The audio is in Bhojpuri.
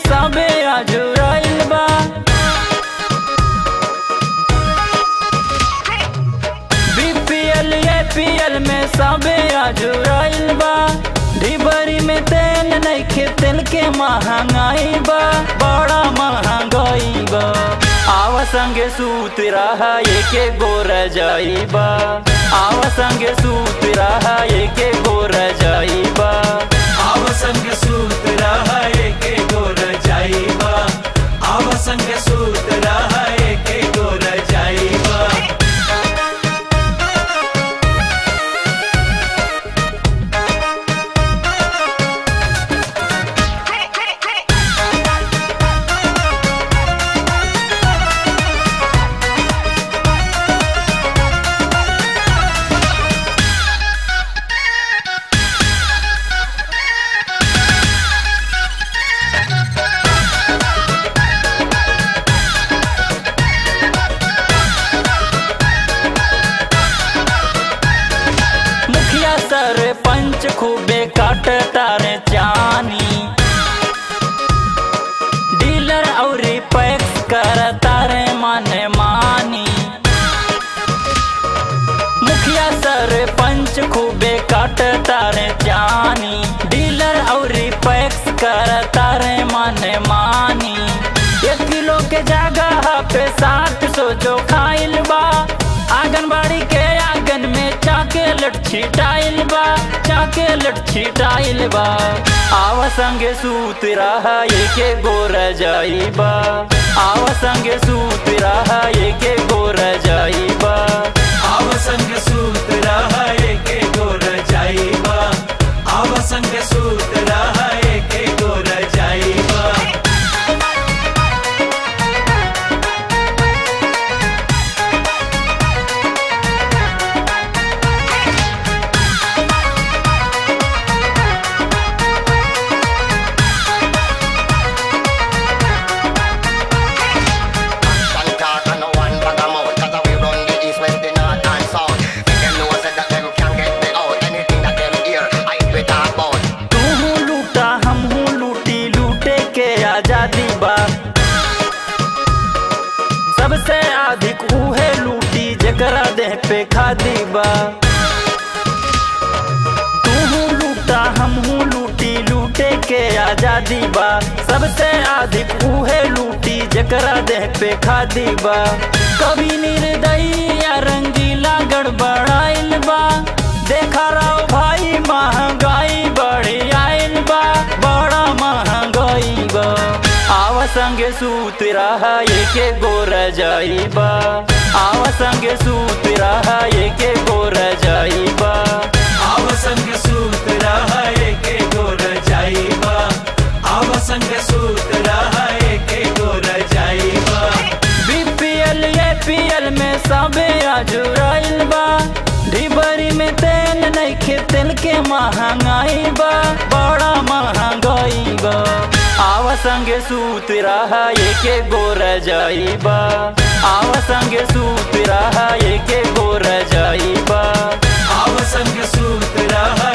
सबे अजुराइल बा बीपीएल एपीएल में सबे अजुराइल बा ढिबरी में तेल नइखे तेल के महंगाई बा बड़ा महंगाई बा आव संगे सूत रहा एके गोर जाइबा आव संगे सूत रहा एके गोर जाइबा आव संग सूत रहा एके गोर जाइबा आव संग सूत रहा एके गोर जाइबा मुखिया सरपंच खूबे काट तारे चानी डीलर और पैक्स कर तारे माने मानी मुखिया सरपंच खूबे काट तारे चानी डीलर और पैक्स कर तारे माने मानी एक किलो के जगह पे सात सौ जो खाइल बा आंगनबाड़ी के आंगन में चाकेलेट छिटाइल बा चाकेलेट छिटाइल बा आव संगे सूत रहा एके गोर जाइबा आव संगे सूत रहा एके गोर जाइबा आव संग सूत रहा एके गोर जाइबा आव संग सूत रहा एके गोर जाइबा Action talk and no one bag a mouth Cause we run the east, west, the north and south Make them know say that them can't get me out Anything that them hear, I do it talk about तू हूँ लूटा हम हूँ लूटी लूटे के आजादी बा सबसे अधिक उहे लूटी जकरा देह पे खादी बा तू हूँ लूटा हम हूँ लूटी लूटे के आजादी बा सबसे अधिक उहे लूटी जकरा देह पे खादी बा कभी निर्दयी या रंगीला गड़बड़ाइल बा देखा रहो भाई महंगाई बढ़ी आइल बा बड़ा महंगाई बा आव संगे सूत रहा एके गोर जाइबा आव संगे सूत रहा एके गोर जाइबा आव संग सूत रहा एके गोर जाइबा आव संग सूत रहा एके गोर जाइबा बीपीएल एपीएल में सबे अजुराइल बा ढिबरी में तेल नइखे तेल के महंगाई बा बड़ा महंगाई बा आव संगे सूत रहा एके गोर जाइबा आव संगे सूत रहा एके गोर जाइबा आव संग सूत रहा